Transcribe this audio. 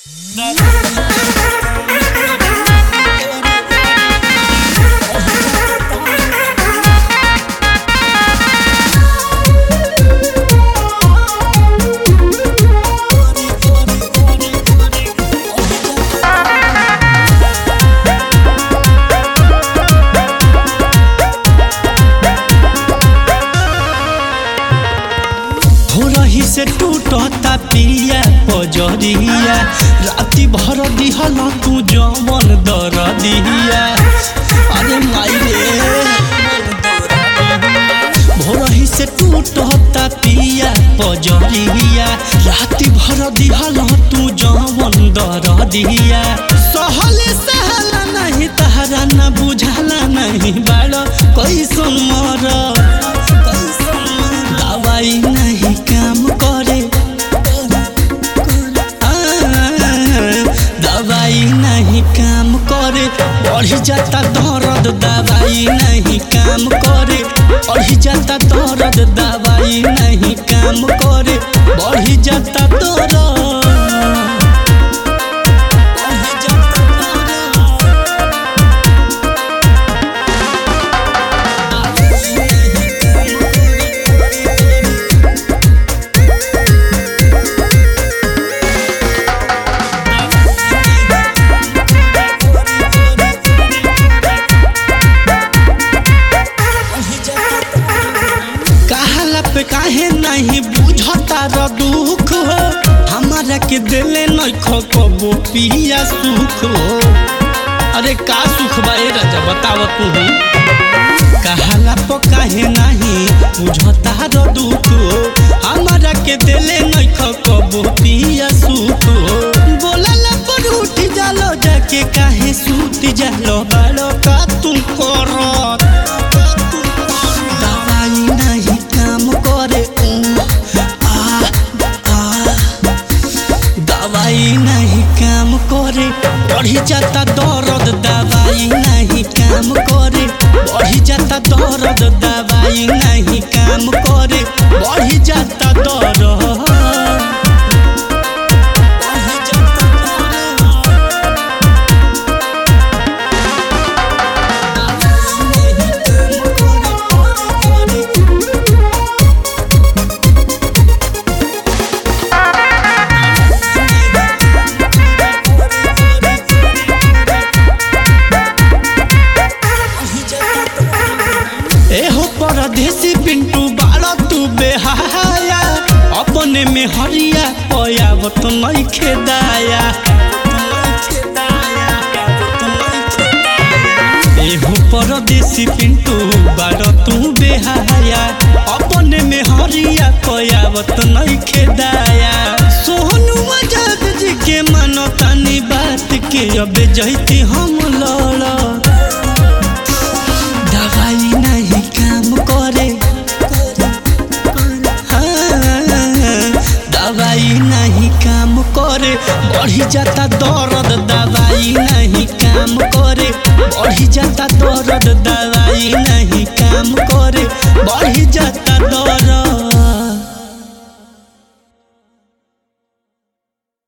भोरही से टूटता पिया पजरिया राति भर दिहल तू जवन दर दिया अरे माई रे भोरही से टूटता पिया पजरिया राति भर दिहल तू जवन दर दिया सहले सहला नहीं तहरा न बुझाला नहीं बाड़ कैसन मर दवाई नहीं काम करे आ, दवाई नहीं काम करे बढ़ जाता दर्द दवाई नहीं काम करे बढ़ जाता दर्द दवाई नहीं काम करे बढ़ जाता दर्द बढ़ जाता दर्द। कहला पे काहे नहीं बुझता र दुख हो हमारा के दिले नहीं कबो पिया सुख हो अरे का सुख बा ए राजा बताव तू कहला पे काहे नहीं बुझता र दुख हो हमारा के दिले नहीं कबो पिया सुख हो बोलला पर उठ जालो जाके काहे सूत जालो बालो का तू करत दवाई नहीं काम करे ऊ, आ, आ, दवाई नहीं काम करे बढ़ी जाता दर्द दवाई नहीं काम करे बढ़ी जाता दर्द दवाई नहीं काम करे बढ़ी जाता दर्द बढ़ी जाता दर्द। एहो परदेसी पिंटू बाड़ा तू बेहाया अपने में हरिया पयावत नहीं खेदाया एहो परदेसी पिंटू बाड़ा तू बेहाया अपने में हरिया पयावत नहीं खेदाया सोहनु मजाक जी के मानो तानी बात के अब जैती हम लड़ा दवाई नहीं काम करे हाँ, दवाई नहीं काम करे बढ़ी जाता दर्द दवाई नहीं काम करे बढ़ी जाता दर्द दवाई